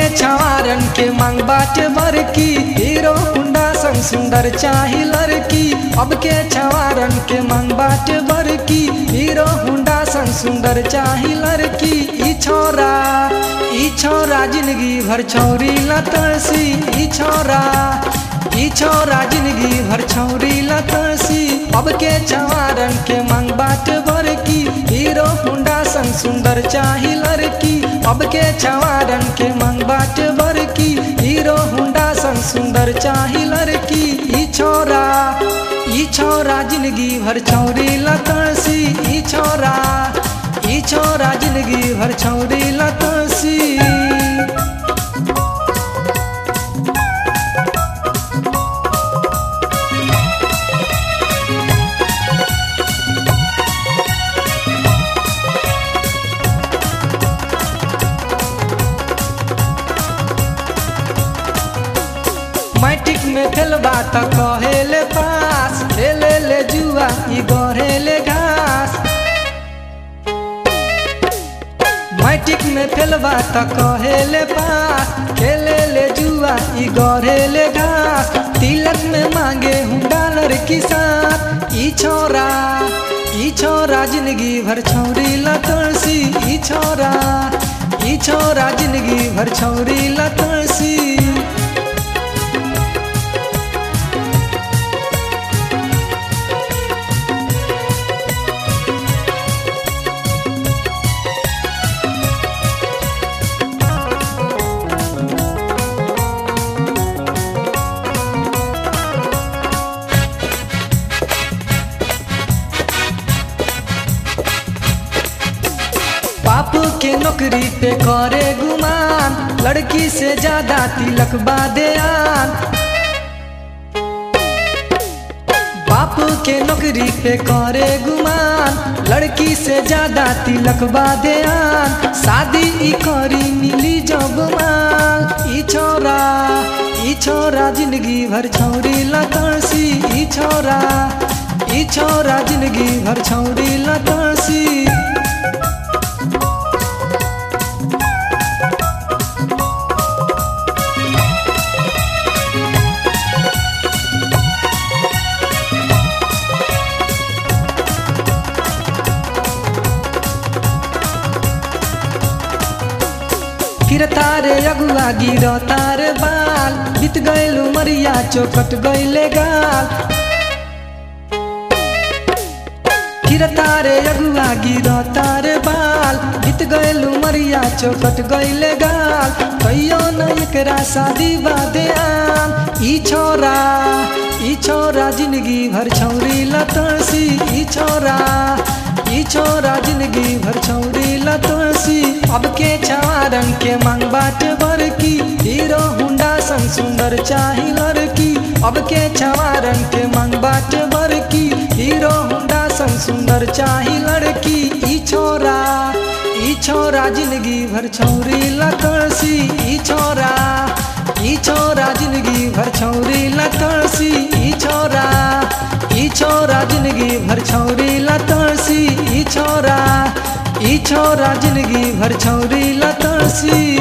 छवारन के मांग बाटे बरकी हीरो हुंडा संग सुंदर चाही लड़की अब के छवारन के मांग बाटे बरकी हीरो हुंडा संग सुंदर चाही लड़की ई छोरा ई छोरा जिंदगी भर छौरी लतसी ई छोरा ई छोरा जिंदगी भर छौरी लतसी अब के छवारन के मांग बाट बरकी हीरो हुंडा संग सुंदर चाही लड़की अब के छवारन के मांग बाट बरकी हीरो हुंडा संग सुंदर चाही लड़की ई छोरा ई छोरा जिंदगी भर छौरी लतसी ई छोरा ई छोरा जिंदगी भर छौरी लतसी मैट्रिक में फेलबा त कहेले पास खेले ले जुआ ई गढ़ेले घास मैट्रिक में फेलबा त कहेले पास खेले ले जुआ ई गढ़ेले घास तिलक में मांगे हुंडा लड़की साथ ई छोरा ई छोरा जिंदगी भर छौरी लतसी ई छोरा ई छोरा जिंदगी भर छौरी लतसी बापू के नौकरी पे करे गुमान लड़की से ज्यादा तिलक बादेयान बापू के नौकरी पे करे गुमान लड़की से ज्यादा तिलक बादेयान शादी ई करी मिली जब माल ई छोरा ई छोरा जिंदगी भर छौरी लतसी ई छोरा ई छोरा जिंदगी भर छौरी लतसी फिर तारे अगुआ गिर तार बाल बीत गैलू मरिया चौकट गैले गाल फिर तारे अगुआ गिर तार बाल बीत गैलू मरिया चौकट गैले गाल कहियो न एकरा शादी बादे आन ई छोरा ई छोरा जिंदगी भर छौरी लतसी ई छोरा ई छोरा जिंदगी भर छौरी लतसी अब के छवारन के मांग बाट बरकी हीरो हुंडा संग सुंदर चाही लड़की अब के छवारन के मांग बाट बरकी हीरो हुंडा संग सुंदर चाही लड़की ई छोरा ई छोरा जिंदगी भर छौरी लतसी ई छोरा ई छोरा जिंदगी भर छौरी लतसी ई छोरा ई छोरा जिंदगी भर छौरी लतसी ई छोरा ई छोरा जिंदगी भर छौरी लतसी